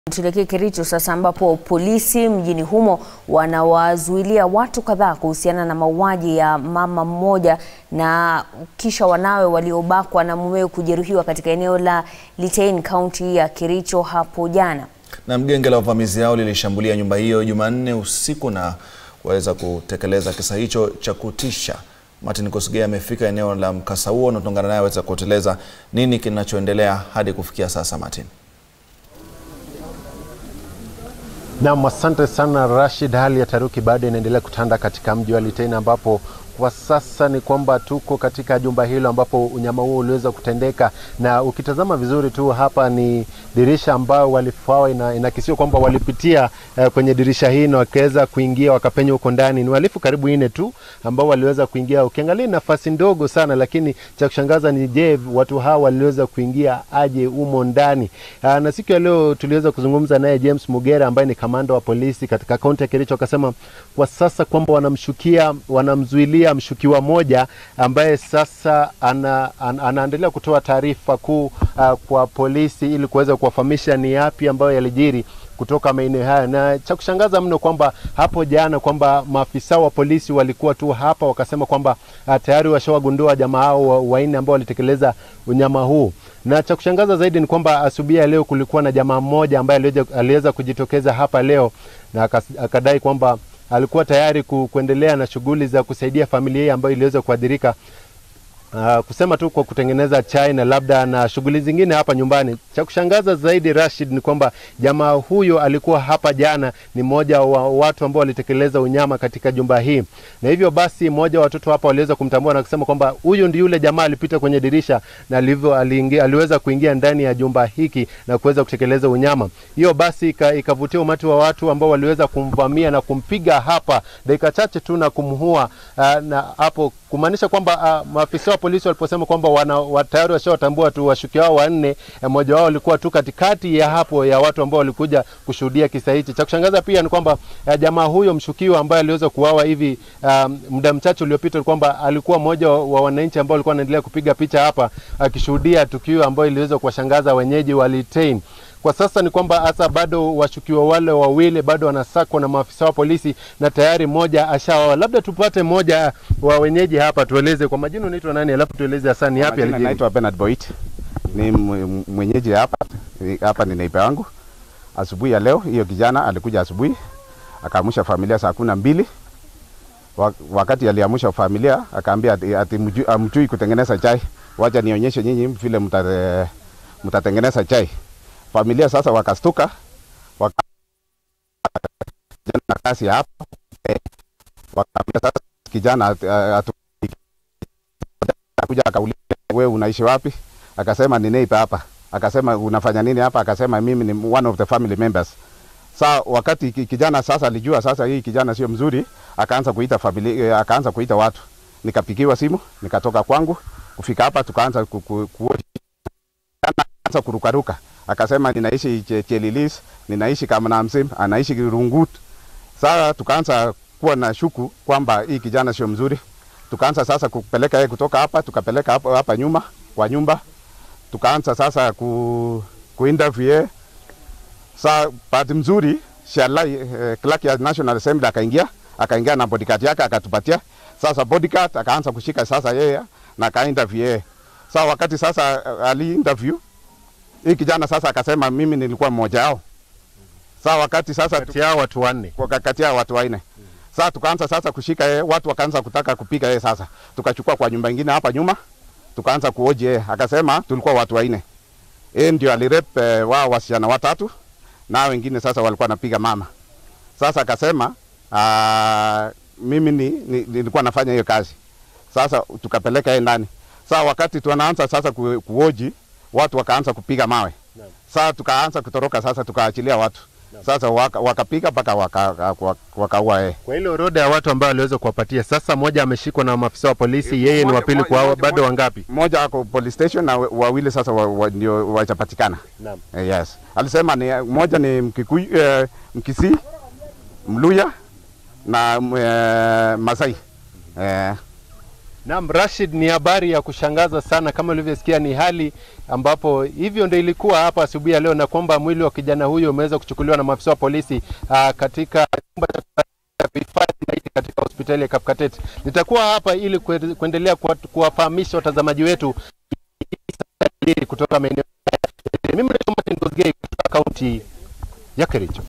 Tuelekee Kericho sasa ambapo polisi mjini humo wanawazuilia watu kadhaa kuhusiana na mauaji ya mama mmoja na kisha wanawe waliobakwa na mumewe kujeruhiwa katika eneo la Litein, kaunti ya Kericho hapo jana. Na genge la wavamizi hao lilishambulia nyumba hiyo Jumanne usiku na kuweza kutekeleza kisa hicho cha kutisha. Martin Kosgei amefika eneo la mkasa huo na tunaungana naye aweza kuteleza nini kinachoendelea hadi kufikia sasa. Martin. Naam, asante sana Rashid. Hali ya taruki bado inaendelea kutanda katika mji wa Litein ambapo kwa sasa ni kwamba tuko katika jumba hilo ambapo unyama huo uliweza kutendeka, na ukitazama vizuri tu hapa ni dirisha ambao walifawa ina, inakisiwa kwamba walipitia uh, kwenye dirisha hii na wakaweza kuingia wakapenya huko ndani. Ni wahalifu karibu nne tu ambao waliweza kuingia. Ukiangalia nafasi ndogo sana, lakini cha kushangaza ni je, watu hawa waliweza kuingia aje humo ndani? Uh, na siku ya leo tuliweza kuzungumza naye James Mugera ambaye ni kamanda wa polisi katika kaunti ya Kericho, akasema kwa sasa kwamba wanamshukia wanamzuilia mshukiwa moja ambaye sasa ana, ana, anaendelea kutoa taarifa kuu uh, kwa polisi ili kuweza kuwafahamisha ni yapi ambayo yalijiri kutoka maeneo haya, na cha kushangaza mno kwamba hapo jana kwamba maafisa wa polisi walikuwa tu hapa wakasema kwamba uh, tayari washawagundua jamaa hao wanne ambao walitekeleza unyama huu na cha kushangaza zaidi ni kwamba asubuhi ya leo kulikuwa na jamaa mmoja ambaye aliweza kujitokeza hapa leo na akadai kwamba alikuwa tayari ku, kuendelea na shughuli za kusaidia familia hii ambayo iliweza kuadhirika Uh, kusema tu kwa kutengeneza chai na labda na shughuli zingine hapa nyumbani. Cha kushangaza zaidi Rashid, ni kwamba jamaa huyo alikuwa hapa jana, ni mmoja wa watu ambao walitekeleza unyama katika jumba hii, na hivyo basi mmoja wa watoto hapa waliweza kumtambua na kusema kwamba huyu ndi yule jamaa alipita kwenye dirisha na alivyo aliingia, aliweza kuingia ndani ya jumba hiki na kuweza kutekeleza unyama. Hiyo basi ikavutia umati wa watu ambao waliweza kumvamia na kumpiga hapa dakika chache tu na kumhua, uh, na hapo kumaanisha kwamba uh, maafisa polisi waliposema kwamba wana tayari washawatambua tu washukiwa wao wanne, mmoja wao alikuwa tu katikati ya hapo ya watu ambao walikuja kushuhudia kisa hichi. Cha kushangaza pia ni kwamba uh, jamaa huyo mshukiwa ambaye aliweza kuuawa hivi um, muda mchache uliopita, kwamba alikuwa mmoja wa wananchi ambao walikuwa wanaendelea kupiga picha hapa akishuhudia tukio ambayo iliweza kuwashangaza wenyeji wa Litein. Kwa sasa ni kwamba hasa bado washukiwa wale wawili bado wanasakwa na maafisa wa polisi na tayari mmoja ashaoa. Labda tupate mmoja wa wenyeji hapa, tueleze kwa majina, unaitwa nani, alafu tueleze hasa ni yapi alijiri. Naitwa Bernard Boit, ni mwenyeji hapa hapa, ni neiba wangu. Asubuhi ya leo hiyo kijana alikuja asubuhi akaamusha familia saa kumi na mbili wakati aliamusha familia akaambia ati, ati amjui kutengeneza chai, wacha nionyeshe nyinyi vile mtatengeneza chai familia sasa wakastuka na kasi hapo eh, wakaambia sasa kijana akuja akauliza, wewe unaishi wapi? Akasema ni neighbor hapa. Akasema unafanya nini hapa? Akasema mimi ni one of the family members. Sa wakati kijana sasa alijua sasa hii kijana sio mzuri, akaanza kuita familia, akaanza kuita watu. Nikapigiwa simu, nikatoka kwangu kufika hapa, tukaanza ku, ku, ku, ku, kurukaruka akasema ninaishi Chelilis, ninaishi Kamnamsim, anaishi Rungut. Sasa tukaanza kuwa na shuku kwamba hii kijana sio mzuri. Tukaanza sasa kupeleka yeye kutoka hapa, tukapeleka hapa, hapa nyuma kwa nyumba, tukaanza sasa ku, ku interview yeye. Sa bahati mzuri shala eh, clerk ya National Assembly akaingia, akaingia na bodyguard yake akatupatia. Sasa bodyguard akaanza kushika sasa yeye na aka interview yeye. Sa wakati sasa ali interview hii kijana sasa akasema mimi nilikuwa mmoja wao. Sasa wakati sasa kati yao watu wanne, kwa kati yao watu wanne. Sasa tukaanza sasa kushika yeye, watu wakaanza kutaka kupiga yeye. Sasa tukachukua kwa nyumba nyingine hapa nyuma, tukaanza kuoji yeye, akasema tulikuwa watu wanne. Yeye ndio alirep eh, wao wasichana watatu na wengine sasa walikuwa napiga mama. Sasa akasema aa, mimi ni, ni, nilikuwa nafanya hiyo kazi. Sasa tukapeleka yeye ndani. Sasa wakati tunaanza sasa ku, kuoji watu wakaanza kupiga mawe. Sasa tukaanza kutoroka, sasa tukaachilia watu sasa wakapiga waka mpaka wakaua waka, waka kwa ile orodha ya watu ambao aliweza kuwapatia. Sasa mmoja ameshikwa na maafisa wa polisi, yeye ni wapili kwa bado wangapi? Mmoja ako police station na wawili sasa wa, wa, ndio wachapatikana. Naam. Eh, yes. Alisema ni mmoja ni Mkikuyu, eh, Mkisii, Mluya na eh, Masai. Eh, Naam, Rashid, ni habari ya kushangaza sana. Kama ulivyosikia, ni hali ambapo hivyo ndio ilikuwa hapa asubuhi ya leo, na kwamba mwili wa kijana huyo umeweza kuchukuliwa na maafisa wa polisi aa, katika chumba cha kuhifadhi maiti katika hospitali ya Kapkatet. Nitakuwa hapa ili kue- kuendelea kuwa- kuwafahamisha watazamaji wetu kutoka maeneo. Mimi naitwa Martin Kosgei kutoka kaunti ya Kericho.